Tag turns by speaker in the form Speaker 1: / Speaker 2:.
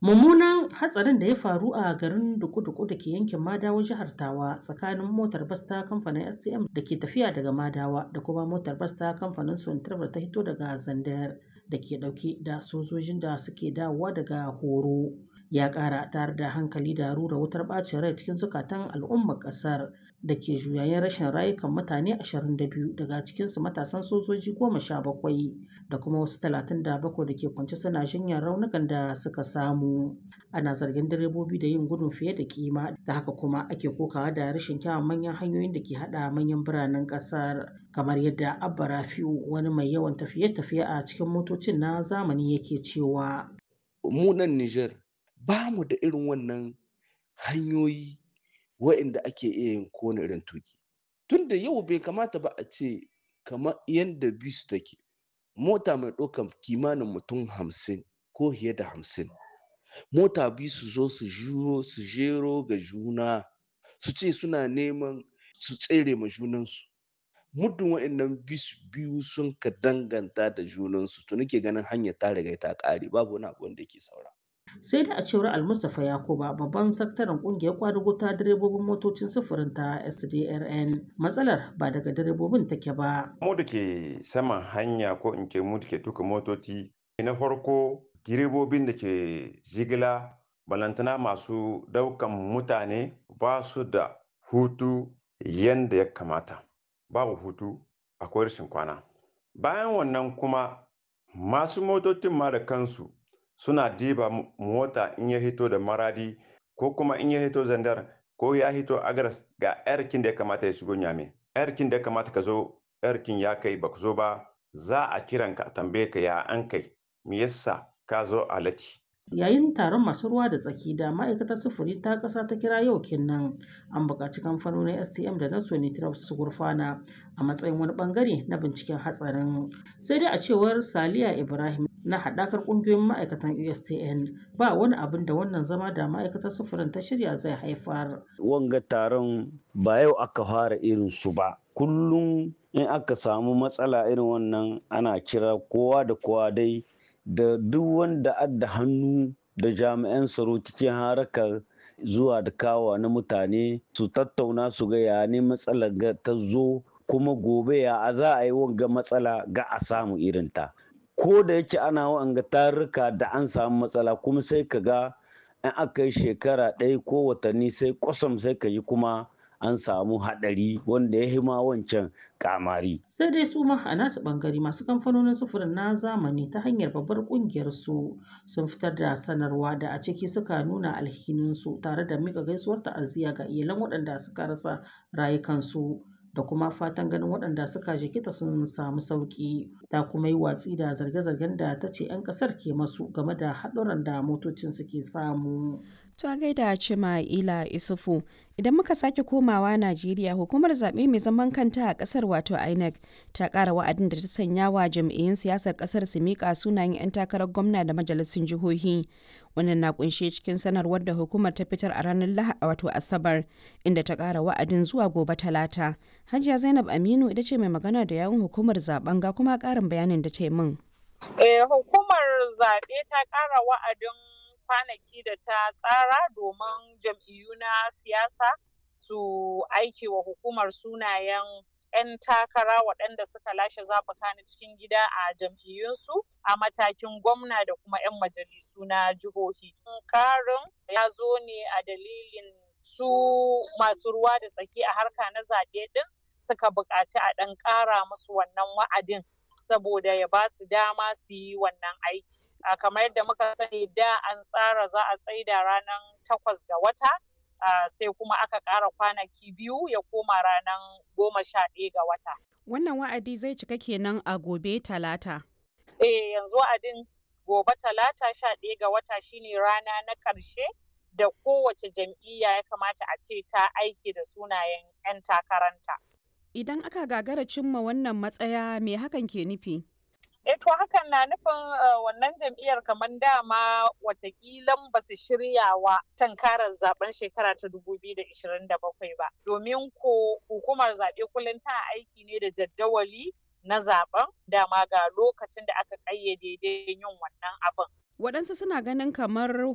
Speaker 1: mummunan hatsarin da ya faru a garin duku-duku da ke yankin madawa jihar tawa tsakanin motar bas ta kamfanin stm da ke tafiya daga madawa da kuma motar bas ta kamfanin sontrafar ta hito daga zandar da ke dauke da sojojin da suke dawowa daga horo ya kara tare da hankali da rura wutar bacin rai cikin zukatan al'ummar kasar da ke juyayen rashin rayukan mutane 22 daga cikinsu matasan sojoji 17 da kuma wasu 37 da ke kwance suna jinyar raunukan da suka samu ana zargin direbobi da yin gudun fiye da kima da haka kuma ake kokawa da rashin kyawun manyan hanyoyin da ke hada manyan biranen kasar kamar yadda abba rafiu wani mai yawan tafiye-tafiye a cikin motocin na zamani yake cewa
Speaker 2: mu nan Nijar ba mu da irin wannan hanyoyi wa'inda ake iya yin kowane irin tuki tunda yau bai kamata ba a ce kamar yadda bisu take mota mai ɗaukar kimanin mutum hamsin ko fiye da hamsin mota biyu su zo su juro su jero ga juna su ce suna neman su tsere ma junansu muddin wa'annan biyu sun ka danganta da junansu to nake ganin hanyar ta riga ta ƙare babu wani abu wanda yake saura
Speaker 1: sai da a cewar almustapha yakuba babban sakataren kungiyar kwadugo ta direbobin motocin sufurin ta sdrn matsalar ba daga direbobin take ba
Speaker 3: mu da ke saman hanya ko in ce mu da ke tuka motoci na farko direbobin da ke jigila balantana masu daukan mutane ba su da hutu yadda ya kamata babu hutu akwai rashin kwana bayan wannan kuma masu motocin ma da kansu suna diba mota in ya hito da maradi ko kuma in ya hito zandar ko ya hito agaras ga yarkin da ya kamata ya shigo nyame yarkin da ya kamata ka zo yarkin ya kai ba zo ba za a kiran ka tambaye ka ya an kai me yasa ka zo a lati
Speaker 1: yayin taron masu ruwa da tsaki da ma'aikatar sufuri ta ƙasa ta kira yau kenan an buƙaci kamfanonin stm da na sonitraf su gurfana a matsayin wani bangare na binciken hatsarin sai dai a cewar saliya ibrahim na haɗakar ƙungiyoyin ma'aikatan ustn ba wani abin da wannan zama da ma'aikatar sufurin ta shirya zai haifar
Speaker 4: wanga taron ba yau aka fara irin su ba kullum in aka samu matsala irin wannan ana kira kowa da kowa dai da duk wanda adda hannu da jami'an tsaro cikin harakar zuwa da kawa na mutane su tattauna su ga ya ne matsalar ta zo kuma gobe ya a za a yi wanga matsala ga a samu irinta ko da yake ana wanga tarurruka da an samu matsala kuma sai ka ga in aka yi shekara ɗaya ko watanni sai kwasam sai ka yi kuma an samu haɗari wanda ya hima wancan kamari.
Speaker 1: Sai dai su ma a nasu ɓangare masu kamfanonin sufurin na zamani ta hanyar babbar ƙungiyar su sun fitar da sanarwa da a ciki suka nuna alhininsu tare da mika gaisuwar ta'aziyya ga iyalan waɗanda suka rasa rayukansu. da kuma fatan ganin waɗanda suka jikita sun samu sauƙi ta kuma yi watsi da zarge-zargen da ta ce 'yan ƙasar ke masu game da haɗuran da motocin suke samu.
Speaker 5: To a gaida Cima Ila Isufu idan muka sake komawa Najeriya hukumar zaɓe mai zaman kanta a ƙasar wato INEC ta ƙara wa'adin da ta sanya wa jam'iyyun siyasar ƙasar su miƙa sunayen 'yan takarar gwamna da majalisun jihohi. Wannan na kunshe cikin sanarwar da hukumar ta fitar a ranar Lahadi wato Asabar inda ta ƙara wa'adin zuwa gobe Talata. Hajiya Zainab Aminu ita ce mai magana da yawun hukumar zaben ga kuma ƙarin bayanin da ta yi min.
Speaker 6: hukumar zaɓe ta ƙara wa'adin kwanaki da ta tsara domin jam'iyyu na siyasa su aiki wa hukumar sunayen 'yan takara waɗanda suka lashe zaɓuka na cikin gida a jam'iyyunsu a matakin gwamna da kuma 'yan majalisu na jihohi. Karin ya zo ne a dalilin su masu ruwa da tsaki a harka na zaɓe ɗin suka buƙaci a ɗan ƙara musu wannan wa'adin saboda ya ba su dama su yi wannan aiki. Uh, kamar yadda muka sani da an tsara za a tsaida ranar takwas ga wata uh, sai kuma aka ƙara kwanaki biyu ya koma ranar goma sha ɗaya ga wata.
Speaker 5: Wannan wa'adi zai cika kenan a gobe talata.
Speaker 6: Eh yanzu wa'adin gobe talata sha ɗaya ga wata shine rana na ƙarshe da kowace jam'iyya ya kamata a ce ta aiki da sunayen 'yan takaranta.
Speaker 5: Idan aka gagara cimma wannan matsaya me hakan ke nufi?
Speaker 6: eh to hakan na nufin wannan jam'iyyar kamar dama watakilan ba su shirya wa tankarar zaben shekara ta 2027 ba domin ko hukumar zaɓe kullum tana aiki ne da jaddawali na zaben dama ga lokacin da aka ƙayyade yin wannan abin
Speaker 5: waɗansu suna ganin kamar